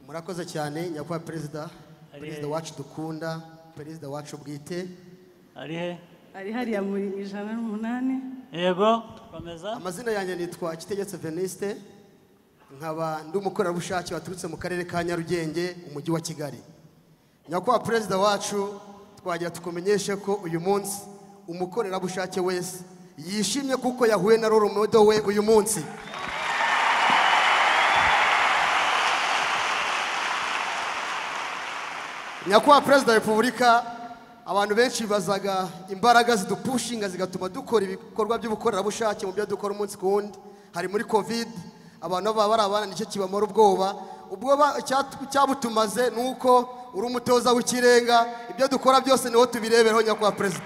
murakoze cyane nyakubahwa perezida Ari- perezida wacu dukunda perezida wacu bwite ari he ari hariya muri ijana n'umunani yego komeza amazina yanjye nitwa kitegetse veniste nkaba ndi umukorerabushake waturutse mu karere ka nyarugenge umujyi wa kigali nyakubahwa perezida wacu twagira tukumenyeshe ko uyu munsi umukorerabushake wese yishimye kuko yahuye na roromodo we uyu munsi nyakubahwa perezida wa repubulika abantu benshi bibazaga imbaraga zidupushinga zigatuma dukora ibikorwa by'ubukorerabushake mu byo dukora umunsi ku wundi hari muri kovide abantu baba bari abana nicyo kibamara ubwoba ubwoba icyatu- cyabutumaze ni uko uri umutoza w'ikirenga ibyo dukora byose niho tubirebereho nyakubahwa perezida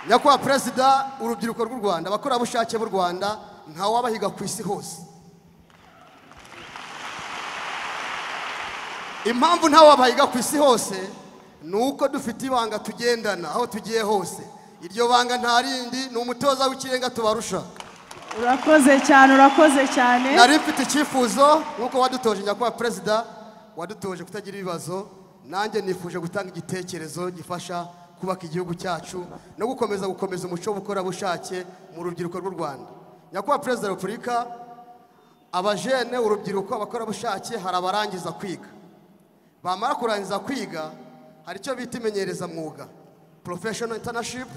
nyakubahwa perezida urubyiruko rw'u rwanda abakorerabushake b'u rwanda ntawabahiga ku isi hose impamvu ntawe wabahiga ku isi hose ni uko dufite ibanga tugendana aho tugiye hose iryo banga nta rindi ni umutoza w'ikirenga tubarusha urakoze cyane urakoze cyane nari mfite icyifuzo nk'uko wadutoje nyakubahwa perezida wadutoje kutagira ibibazo nanjye nifuje gutanga igitekerezo gifasha kubaka igihugu cyacu no gukomeza gukomeza umuco w'ubukorerabushake mu rubyiruko rw'u rwanda nyakubahwa perezida wa repubulika abajene urubyiruko abakorerabushake hari abarangiza kwiga bamara kurangiza kwiga hari icyo bita imenyerezamwuga professional internship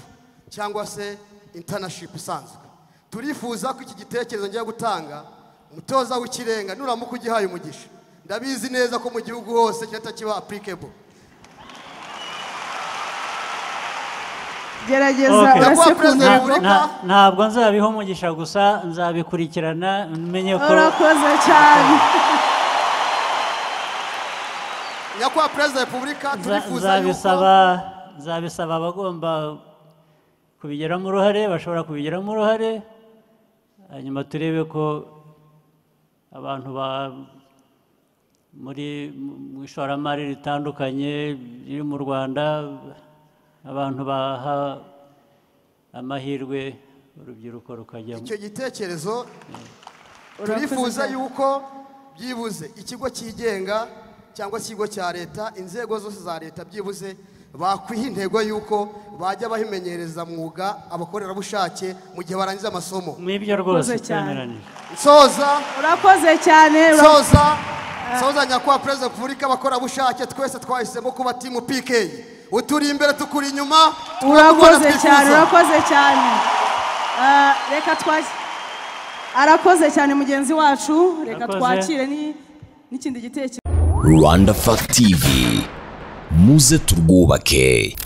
cyangwa se internship isanzwe turifuza ko iki gitekerezo ngiye gutanga umutoza w'ikirenga nuramuka ugihaye umugisha ndabizi neza ko mu gihugu hose kirahita kiba applicable gerageza Okay. Nyakubahwa urasekunda Perezida yego. Repubulika- Nta- ntabwo nzabiha umugisha gusa nzabikurikirana menye ko urakoze cyane nyakubahwa perezida wa repubulika Nza- turifuza yuko nzabisaba nzabisaba abagomba kubigiramo uruhare bashobora kubigiramo uruhare hanyuma turebe ko abantu ba muri mu ishoramari ritandukanye riri mu rwanda abantu baha amahirwe urubyiruko rukajyamo icyo gitekerezo Urakoze turifuza cyane. yuko byibuze ikigo cyigenga cyangwa se ikigo cya leta inzego zose za leta byibuze bakwiha intego y'uko bajya bahimenyereza mwuga abakorerabushake mu gihe barangiza amasomo mwibyo rwose Urakoze cyane. twemeranije nsoza urakoze cyane ura- nsoza nsoza nyakubahwa perezida wa repubulika abakorerabushake twese twahisemo kuba timu pk uturi imbere tukuri inyuma twakubona urakoze cyane twifuza urakoze cyane Ah, reka twakire arakoze cyane mugenzi wacu reka Urakoze. twakire ni- n'ikindi gitekerezo Rwanda Fact TV muze turwubake